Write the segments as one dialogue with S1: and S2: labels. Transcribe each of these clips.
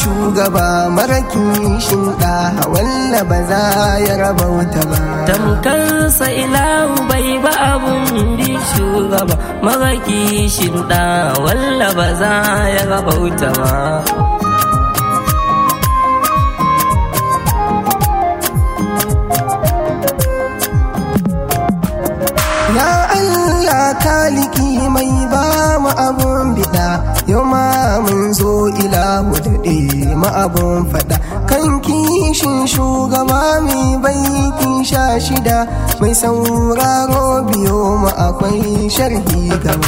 S1: shugaba mara kishin ɗa walla ba za ya rabauta ba
S2: tamkarsa ilahu bai ba abun bi shugaba mara kishin ɗa walla ba za ya rabauta ba
S1: Ya Allah kaliki mai ba mu abun biɗa yau ma mun zo ilahu daɗe ma abun faɗa kan kishin shugaba mai baiki sha shida mai sauraro biyo mu akwai sharhi gaba.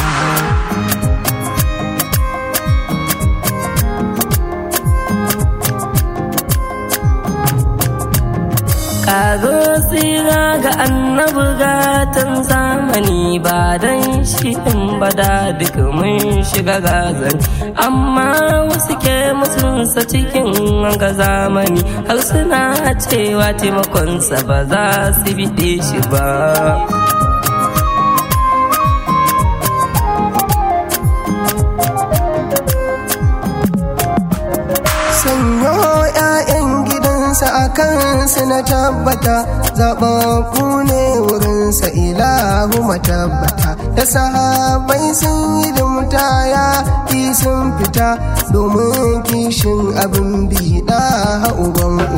S2: Kago tsira ga annabi gatan zamani ba dan shi in bada duk mun shiga gazan amma wasu ke mutunsa cikin ga zamani har suna cewa taimakonsa ba za su biɗe shi ba.
S1: sanyo 'ya'yan gidansa a kansu na tabbata zaɓaɓɓu ne wurinsa ilahu matabbata da sahabai sun yi da mutaya ki sun fita domin kishin abin biɗa uban uba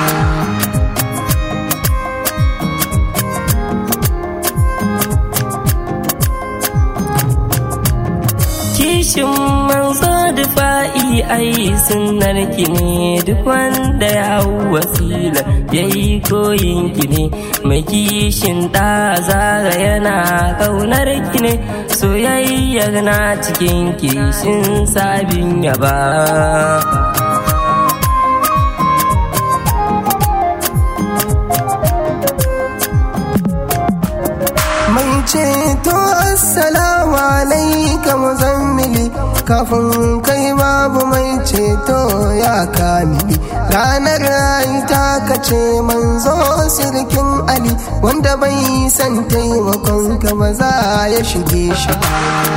S2: kishin manzo da fa'i ai sunnar ki ne duk wanda ya hau wasila ya yi koyin ki ne mai kishin ɗa zara yana ƙaunar ki ne soyayyar na cikin kishin sabin yaba
S1: mai ceto assalamu alaika muzammili kafin kai babu mai ceto ya kamili ranar ta kace manzo sirkin ali wanda bai san taimakon ka ba za ya shige shi ba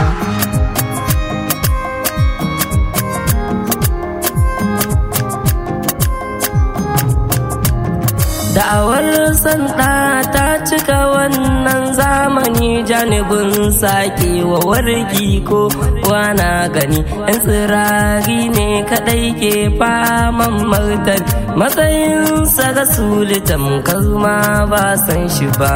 S2: Da'awar sanda ta cika wannan zamani janibin sake wa wargi ko wana gani yan tsirari ne kadai ke faman martani matsayinsa ga sulitan kalma ba san shi ba.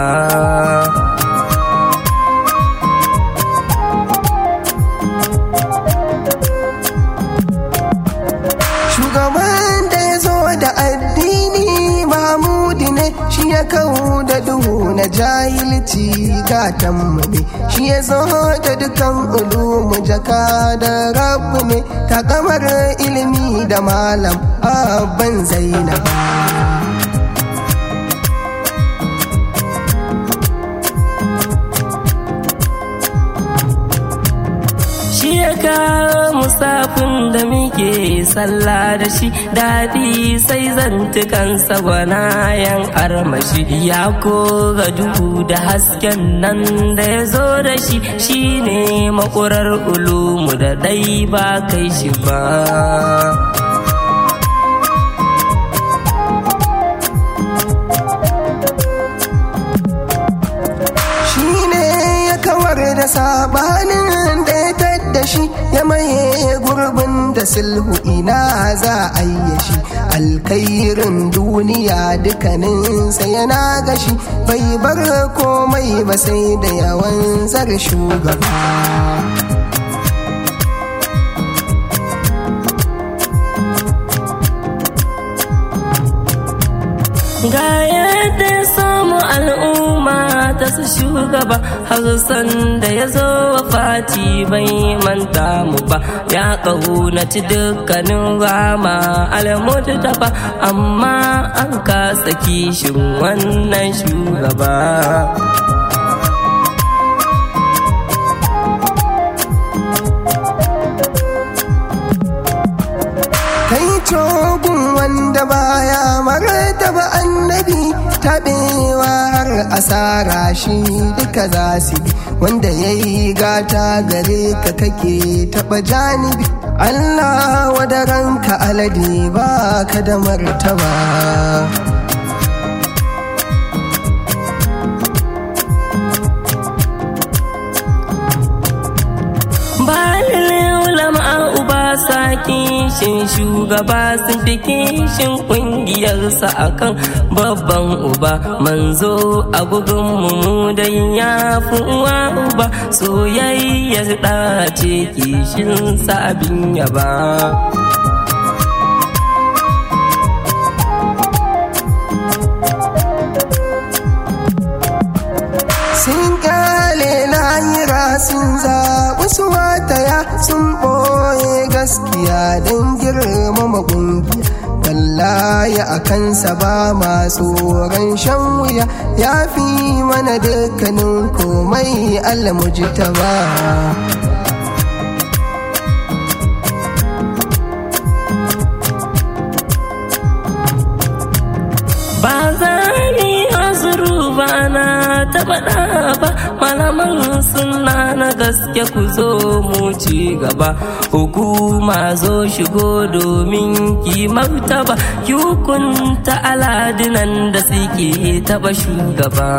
S1: shugaban da ya zo da addini mahmudi ne shi ya kawo da duhu na jahilci gatanmu ne shi ya zo da dukan ulumu jaka da rabu ne takamar ilimi da malam abban zainaba
S2: shi ya kawo musafin da muke sallah da shi daɗi sai zantukansa gwanayen armashi ya koga duhu da hasken nan da ya zo da shi shine makurar ulumu da dai ba kai shi ba
S1: shi ne ya kawar da sabanin da ya tadda shi ya maye gurbin da sulhu ina za a yi shi alkairin duniya dukkaninsa yana gashi bai bar komai ba sai da yawan zar shugaba
S2: ga yadda ya samu al'umma ta su shugaba har da ya zo wa fati bai manta mu ba ya ƙaunaci dukkanin rama almutu tafa amma an kasa kishin wannan shugaba
S1: kai cogun wanda baya martaba annabi taɓewa har asara shi duka za su bi wanda ya yi gata gare ka kake taɓa janibi Allah wadaranka alade ba ka da martaba
S2: sa kishin shugaba sun fi kishin kungiyarsa akan babban uba manzo a mu da ya fi uwa uba soyayyar ɗace kishin sabin yaba.
S1: sun kyale lahira sun zaɓi su mataya sun ɓoye gaskiya don girmama ƙungiya wallahi a kansa ba masu tsoron shan wuya ya fi mana dukkanin komai almujita ba
S2: ba za ni azuru ba na taɓa ba malaman suna na gaske ku zo mu ci gaba hukuma zo shigo domin ki martaba ki hukunta aladinan da suke taɓa shugaba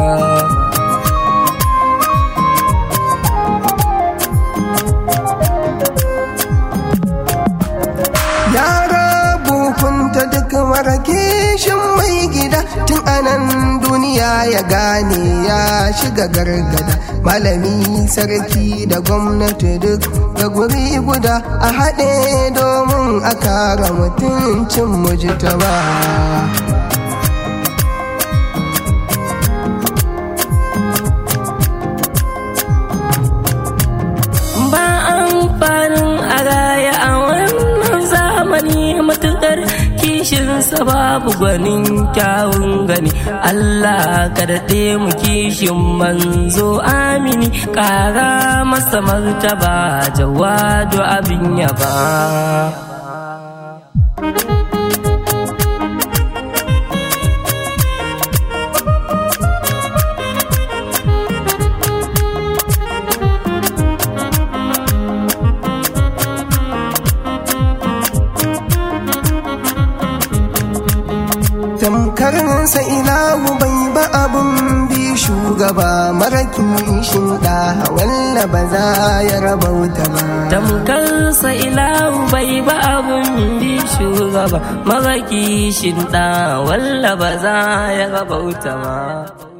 S1: hukunta duk mara kishin mai gida tun anan duniya ya gane ya shiga gargada malami sarki da gwamnati duk da guri guda a haɗe domin a kara mutuncin mujtaba.
S2: ba amfanin a raya a wannan zamani matukar kishinsa babu gwanin kyawun gani Allah ka daɗe mu kishin manzo amini ƙara masa martaba jawadu abin yaba.
S1: tamkarsa ilahu bai ba abun bi shugaba mara kishin da walla ba za ya rabauta ba
S2: tamkarsa ilahu bai ba abun bi shugaba mara kishin da walla ba za ya rabauta ba